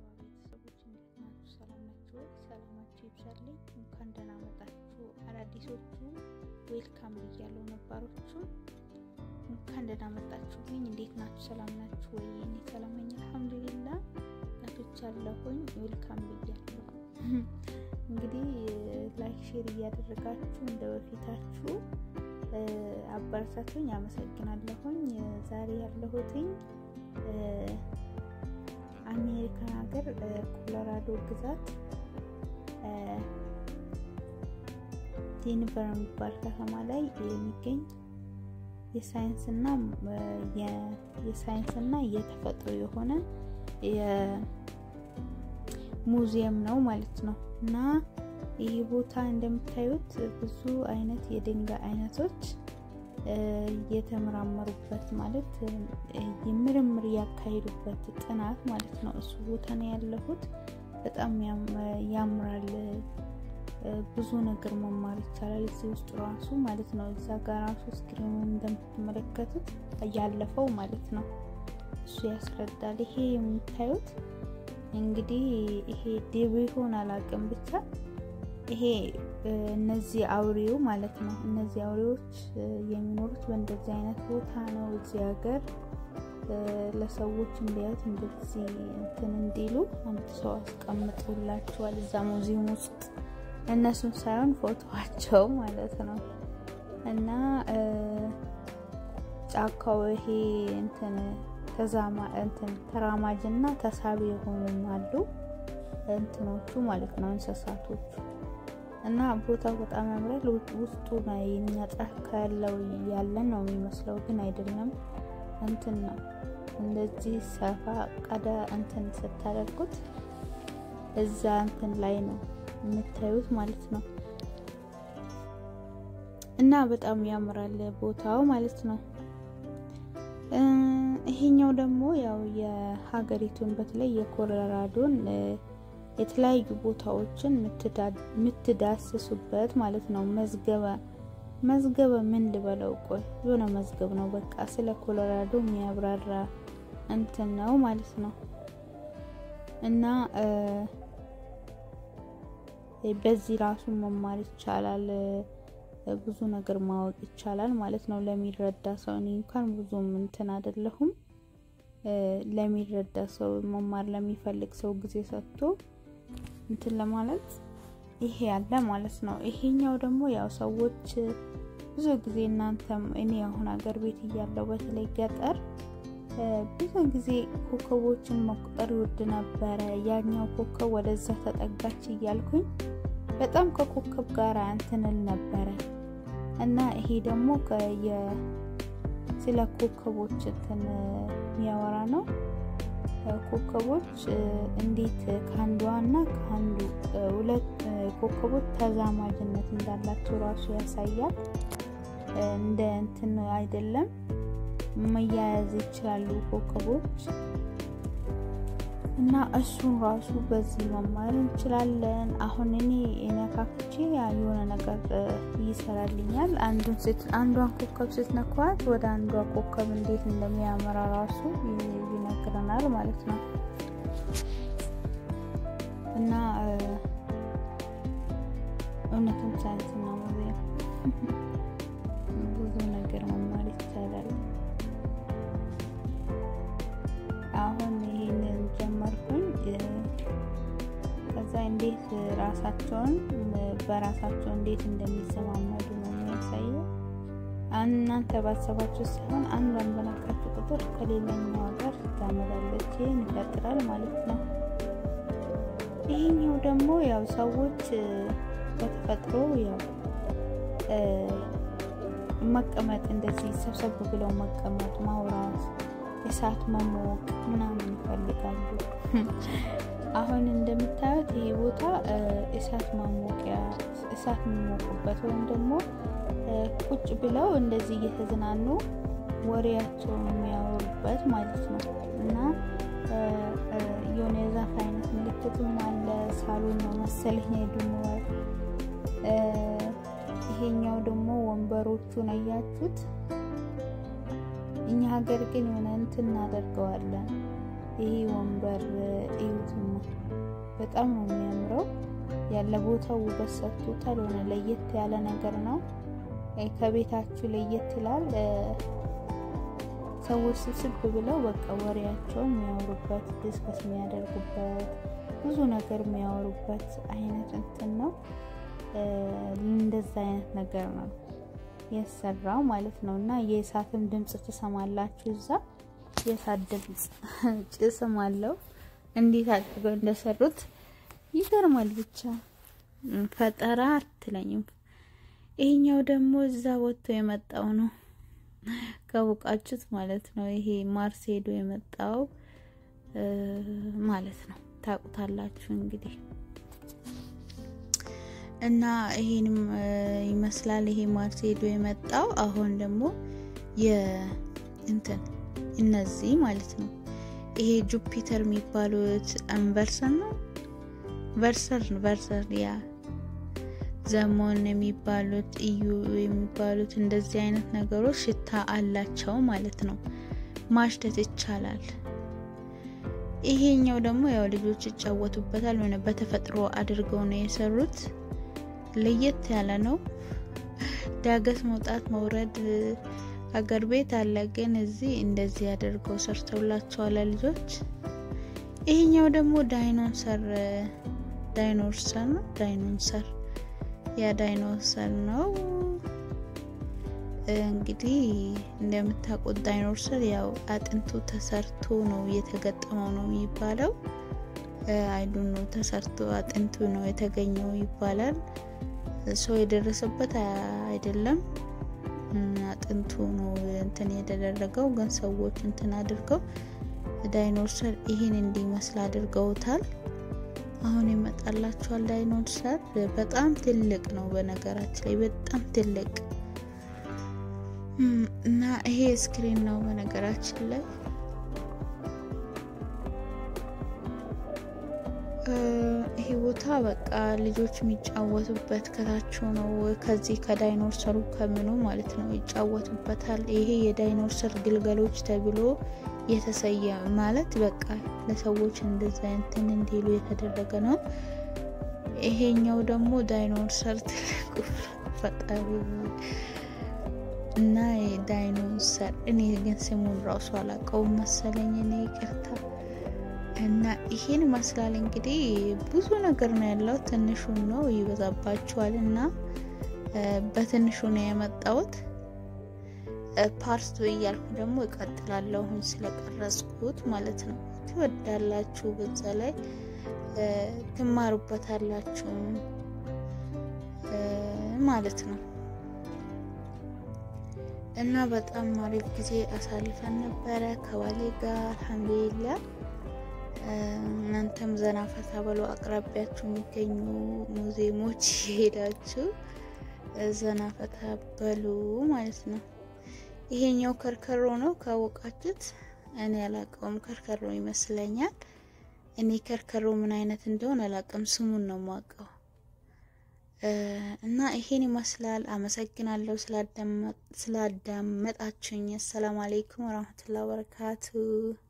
ቤተሰቦች እንዴት ናችሁ? ሰላም ናችሁ? ሰላማችሁ ይብዛልኝ። እንኳን ደህና መጣችሁ። አዳዲሶቹ ዌልካም ብያለሁ። ነባሮቹ እንኳን ደህና መጣችሁልኝ። እንዴት ናችሁ? ሰላም ናችሁ ወይ? እኔ ሰላም ነኝ አልሐምዱሊላ። መጥቻለሁኝ። ዌልካም ብያለሁ። እንግዲህ ላይክ ሼር እያደረጋችሁ እንደ በፊታችሁ አበረታቱኝ። አመሰግናለሁኝ። ዛሬ ያለሁትኝ አሜሪካን ሀገር ኮሎራዶ ግዛት ዴንቨር የሚባል ከተማ ላይ የሚገኝ የሳይንስና የሳይንስና የተፈጥሮ የሆነ ሙዚየም ነው ማለት ነው እና ይህ ቦታ እንደምታዩት ብዙ አይነት የድንጋይ አይነቶች የተመራመሩበት ማለት የምርምር ያካሄዱበት ጥናት ማለት ነው። እሱ ቦታ ነው ያለሁት። በጣም ያምራል። ብዙ ነገር መማር ይቻላል እዚህ ውስጥ ራሱ ማለት ነው። እዛ ጋር ራሱ ስክሪኑ እንደምትመለከቱት ያለፈው ማለት ነው እሱ ያስረዳል። ይሄ የምታዩት እንግዲህ ይሄ ድብ ይሆን አላውቅም ብቻ ይሄ እነዚህ አውሬው ማለት ነው። እነዚህ አውሬዎች የሚኖሩት በእንደዚህ አይነት ቦታ ነው። እዚህ ሀገር ለሰዎች እንዲያዩት እንደዚህ እንትን እንዲሉ አንድ ሰው አስቀምጦላቸዋል እዛ ሙዚየም ውስጥ እነሱን ሳይሆን ፎቶዋቸው ማለት ነው። እና ጫካው ይሄ እንትን ተዛማ እንትን ተራማጅ እና ተሳቢ የሆኑም አሉ እንትኖቹ ማለት ነው እንስሳቶቹ እና ቦታው በጣም ያምራል። ውስጡ ነው የኛ ጫካ ያለው ያለን ነው የሚመስለው፣ ግን አይደለም። እንትን ነው እንደዚህ ሰፋ ቀዳ እንትን ስታደርጉት እዛ እንትን ላይ ነው የምታዩት ማለት ነው። እና በጣም ያምራል ቦታው ማለት ነው። ይሄኛው ደግሞ ያው የሀገሪቱን በተለይ የኮሎራዶን የተለያዩ ቦታዎችን የምትዳስሱበት ማለት ነው። መዝገበ መዝገበ ምን ልበለው፣ ቆይ የሆነ መዝገብ ነው በቃ ስለ ኮሎራዶ የሚያብራራ እንትን ነው ማለት ነው። እና በዚህ ራሱ መማር ይቻላል፣ ብዙ ነገር ማወቅ ይቻላል ማለት ነው። ለሚረዳ ሰው እኔ እንኳን ብዙም እንትን አይደለሁም። ለሚረዳ ሰው መማር ለሚፈልግ ሰው ጊዜ ሰጥቶ እንትን ለማለት ይሄ ያለ ማለት ነው። ይሄኛው ደግሞ ያው ሰዎች ብዙ ጊዜ እናንተም እኔ አሁን ሀገር ቤት እያለው በተለይ ገጠር ብዙ ጊዜ ኮከቦችን መቁጠር ይወድ ነበረ። ያኛው ኮከብ ወደዛ ተጠጋች እያልኩኝ በጣም ከኮከብ ጋር እንትንል ነበረ እና ይሄ ደግሞ ስለ ኮከቦች እንትን የሚያወራ ነው። ኮከቦች እንዴት ከአንዷ እና ከአንዱ ሁለት ኮከቦች ተዛማጅነት እንዳላቸው ራሱ ያሳያል። እንደ እንትን አይደለም መያያዝ ይችላሉ ኮከቦች እና እሱን ራሱ በዚህ መማር እንችላለን። አሁን እኔ ነካክቼ የሆነ ነገር ይሰራልኛል። አንዱን አንዷን ኮከብ ስትነኳት ወደ አንዷ ኮከብ እንዴት እንደሚያመራ ራሱ ይነግረናል ማለት ነው እና እውነትም ሳይንስና ሙዚየም ብዙ ነገር መማር ይቻላል። አሁን ይህንን ጀመርኩኝ። ከዛ እንዴት ራሳቸውን በራሳቸው እንዴት እንደሚሰማመዱ ነው የሚያሳየው። እናንተ ባሰባችሁ ሳይሆን አንዷን በነካችሁ ቁጥር ከሌላኛዋ ጋር ትዛመዳለች። ይህን ይቀጥላል ማለት ነው። ይሄኛው ደግሞ ያው ሰዎች በተፈጥሮ ያው መቀመጥ እንደዚህ ሰብሰብ ብለው መቀመጥ፣ ማውራት፣ እሳት መሞቅ ምናምን ይፈልጋሉ። አሁን እንደምታዩት ይሄ ቦታ እሳት ማሞቂያ እሳት የሚሞቁበት ወይም ደግሞ ቁጭ ብለው እንደዚህ እየተዝናኑ ወሬያቸውን የሚያወሩበት ማለት ነው እና የሆነ የዛፍ አይነት ምልክትም አለ። ሳሎን ነው መሰለኝ ሄዱንዋል። ይሄኛው ደግሞ ወንበሮቹን አያችሁት? እኛ ሀገር ግን የሆነ እንትን እናደርገዋለን ይሄ ወንበር እዩትማ፣ በጣም ነው የሚያምረው። ያለ ቦታው ውበት ሰጥቶታል። ሆነ ለየት ያለ ነገር ነው። ከቤታችሁ ለየት ይላል። ሰዎች ስብስብ ብለው በቃ ወሬያቸው የሚያወሩበት ዲስከስ የሚያደርጉበት ብዙ ነገር የሚያወሩበት አይነት እንትን ነው። እንደዛ አይነት ነገር ነው የሰራው ማለት ነው። እና የእሳትም ድምፅ ትሰማላችሁ። እዛ የእሳት ድምፅ ጭስም አለው። እንዴት አድርገው እንደሰሩት ይገርማል። ብቻ ፈጠራ አትለኝም። ይሄኛው ደግሞ እዛ ወጥቶ የመጣው ነው ካወቃችሁት ማለት ነው። ይሄ ማርሴዶ የመጣው ማለት ነው። ታውቁታላችሁ እንግዲህ እና ይሄንም ይመስላል። ይሄ ማርሴዶ የመጣው አሁን ደግሞ የእንትን እነዚህ ማለት ነው። ይሄ ጁፒተር የሚባሉት አንቨርሰን ነው ቨርሰር ቨርሰር ያ ዘሞን የሚባሉት እዩ የሚባሉት እንደዚህ አይነት ነገሮች ሽታ አላቸው ማለት ነው። ማሽተት ይቻላል። ይሄኛው ደግሞ ያው ልጆች ይጫወቱበታል። ሆነ በተፈጥሮ አድርገው ነው የሰሩት። ለየት ያለ ነው። ዳገት መውጣት መውረድ አገር ቤት አለ፣ ግን እዚህ እንደዚህ አድርገው ሰርተውላቸዋል ልጆች። ይሄኛው ደግሞ ዳይኖሰር ዳይኖሰር ነው ዳይኖሰር ያ ዳይኖሰር ነው እንግዲህ እንደምታውቁት ዳይኖሰር ያው አጥንቱ ተሰርቶ ነው የተገጠመው ነው የሚባለው። አይዱን ነው ተሰርቶ አጥንቱ ነው የተገኘው ይባላል። ሰው የደረሰበት አይደለም። አጥንቱ ነው እንትን የተደረገው፣ ግን ሰዎች እንትን አድርገው ዳይኖሰር ይህን እንዲመስል አድርገውታል። አሁን ይመጣላችኋል። ዳይኖሰር በጣም ትልቅ ነው፣ በነገራችን ላይ በጣም ትልቅ እና ይሄ ስክሪን ነው በነገራችን ላይ ይሄ ቦታ በቃ ልጆች የሚጫወቱበት ከታች ነው። ከዚህ ከዳይኖሰሩ ከምኑ ማለት ነው ይጫወቱበታል። ይሄ የዳይኖሰር ግልገሎች ተብሎ የተሰየ ማለት በቃ ለሰዎች እንደዛ እንትን እንዲሉ የተደረገ ነው። ይሄኛው ደግሞ ዳይኖሰር ትልቁ ፈጣሪ እና ዳይኖሰር እኔ ግን ስሙን ራሱ አላውቀውም መሰለኝ እኔ ይቅርታ። እና ይሄን ይመስላል እንግዲህ ብዙ ነገር ነው ያለው። ትንሹን ነው ይበዛባችኋል እና በትንሹ ነው የመጣሁት። ፓርቱ እያልኩ ደግሞ እቀጥላለሁ አሁን ስለቀረጽኩት ማለት ነው። ትወዳላችሁ፣ በዛ ላይ ትማሩበታላችሁ ማለት ነው። እና በጣም አሪፍ ጊዜ አሳልፈን ነበረ ከባሌ ጋር አልሐምዱሊላ። እናንተም ዘና ፈታ በሉ። አቅራቢያችሁ የሚገኙ ሙዚየሞች የሄዳችሁ ዘና ፈታ በሉ ማለት ነው። ይሄኛው ከርከሮ ነው ካወቃችሁት። እኔ አላውቀውም፣ ከርከሮ ይመስለኛል። እኔ ከርከሮ ምን አይነት እንደሆነ አላውቅም፣ ስሙን ነው የማውቀው። እና ይሄን ይመስላል። አመሰግናለሁ ስላዳመጣችሁኝ። አሰላሙ አሌይኩም ወራህመቱላሂ ወበረካቱ